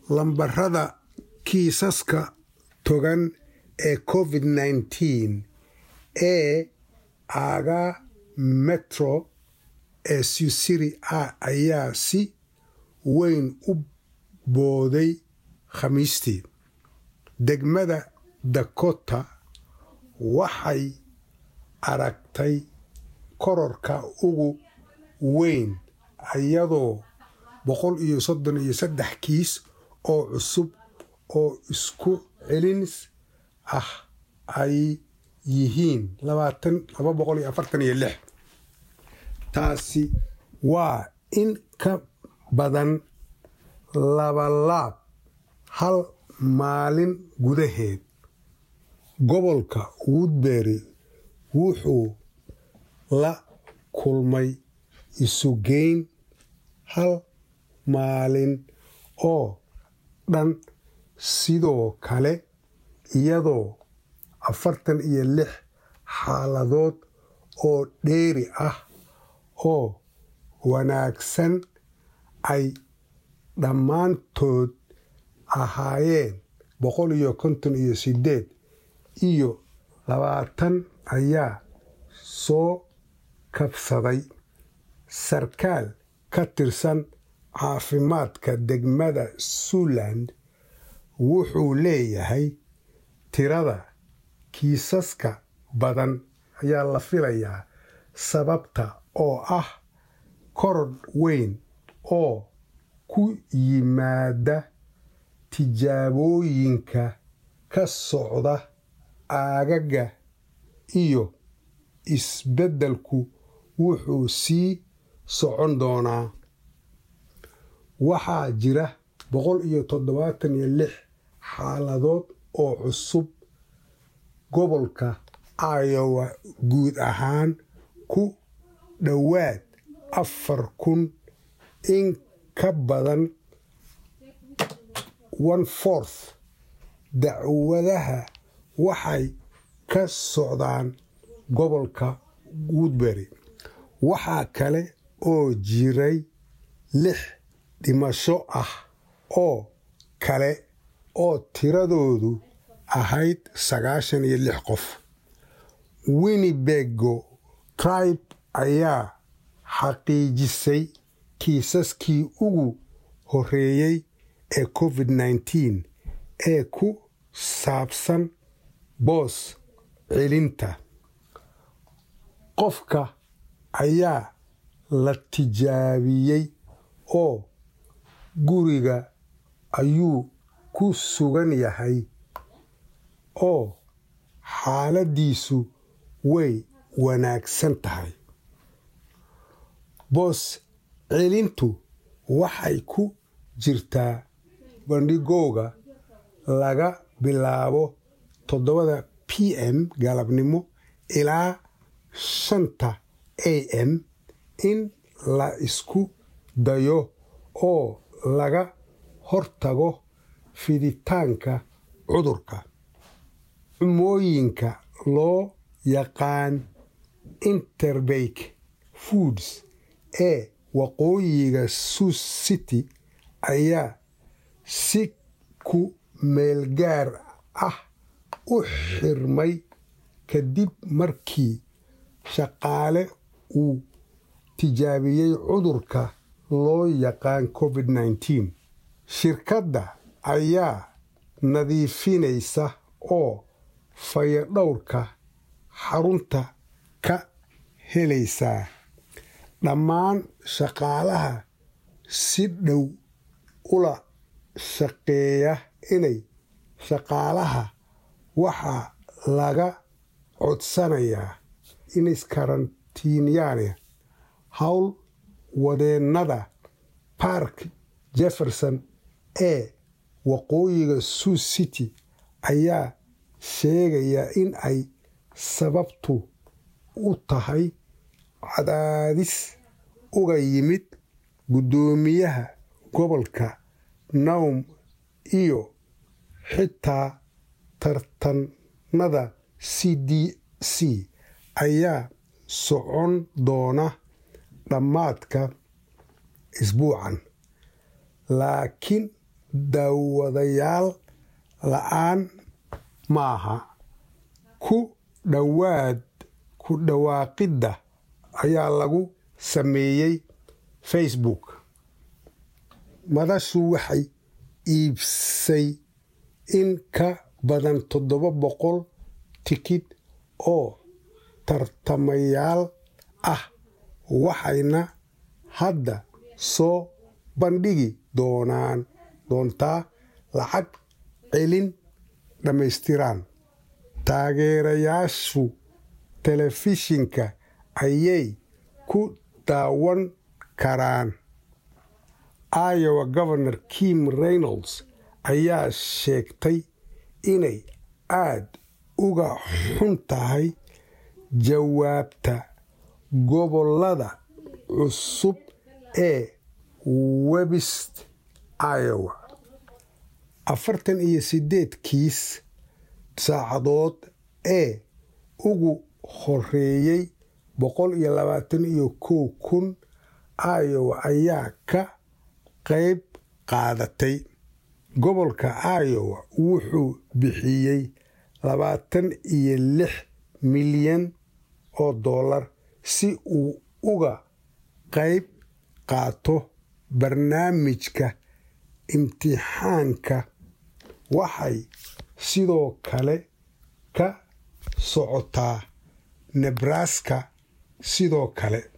lambarada kiisaska togan ee covid nneteen ee aaga metro ee susiri ah ayaa si weyn u booday khamiistii degmada dakota waxay aragtay kororka ugu weyn iyadoo boqol iyo soddon iyo saddex kiis oo cusub oo isku celins ah ay yihiin laba boqol iyo afartan iyo lix taasi waa in ka badan labalaab hal maalin gudaheed gobolka woodbury wuxuu la kulmay isugeyn hal maalin oo dhan sidoo kale iyadoo afartan iyo lix xaaladood oo dheeri ah oo wanaagsan ay dhammaantood ahaayeen boqol iyo konton iyo sideed iyo labaatan ayaa soo kabsaday sarkaal ka tirsan caafimaadka degmada suuland wuxuu leeyahay tirada kiisaska badan ayaa la filayaa sababta oo ah koror weyn oo ku yimaada tijaabooyinka ka socda aagaga iyo isbeddelku wuxuu sii socon doonaa waxaa jira boqol iyo toddobaatan iyo lix xaaladood oo cusub gobolka iowa guud ahaan ku dhowaad afar kun in ka badan one fourth dacwadaha waxay ka socdaan gobolka woodbury waxaa kale oo jiray lix dhimasho ah oo kale oo tiradoodu ahayd sagaashan iyo lix qof winnibego tribe ayaa xaqiijisay kiisaskii ugu horeeyey ee covid nneteen ee ku saabsan boos celinta qofka ayaa la tijaabiyey oo guriga ayuu ku sugan yahay oo xaaladiisu way wanaagsan tahay boos celintu waxay ku jirtaa bandhigooga laga bilaabo toddobada p m galabnimo ilaa shanta a m in la isku dayo oo laga hortago fiditaanka cudurka cumooyinka loo yaqaan interbake foods ee waqooyiga sus city ayaa si ku meelgaar ah u xirmay kadib markii shaqaale uu tijaabiyey cudurka loo yaqaan covid nneteen shirkadda ayaa nadiifinaysa oo fayadhowrka xarunta ka helaysaa dhammaan shaqaalaha si dhow ula shaqeeya inay shaqaalaha waxaa laga codsanayaa inaskarantiinyaan howl wadeennada park jefferson ee waqooyiga sus city ayaa sheegaya in ay sababtu u tahay cadaadis uga yimid guddoomiyaha gobolka nawm iyo xitaa tartanada c d c ayaa socon doona dhammaadka isbuucan laakiin daawadayaal la-aan maaha ku dhowaad ku dhawaaqidda ayaa lagu sameeyey facebook madashu waxay iibsay in ka badan toddoba boqol tikid oo tartamayaal ah waxayna hadda soo bandhigi doonaan doontaa lacag celin dhammaystiran taageerayaashu telefishinka ayay ku daawan karaan iowa governor kim reynolds ayaa sheegtay inay aad uga xun tahay jawaabta gobolada cusub ee webist iowa afartan iyo sideed kiis saacadood ee ugu horeeyey boqol iyo labaatan iyo kow kun iowa ayaa ka qayb qaadatay gobolka iowa wuxuu bixiyey labaatan iyo lix milyan oo dollar si uu uga qayb qaato barnaamijka imtixaanka waxay sidoo kale ka socotaa nebraska sidoo kale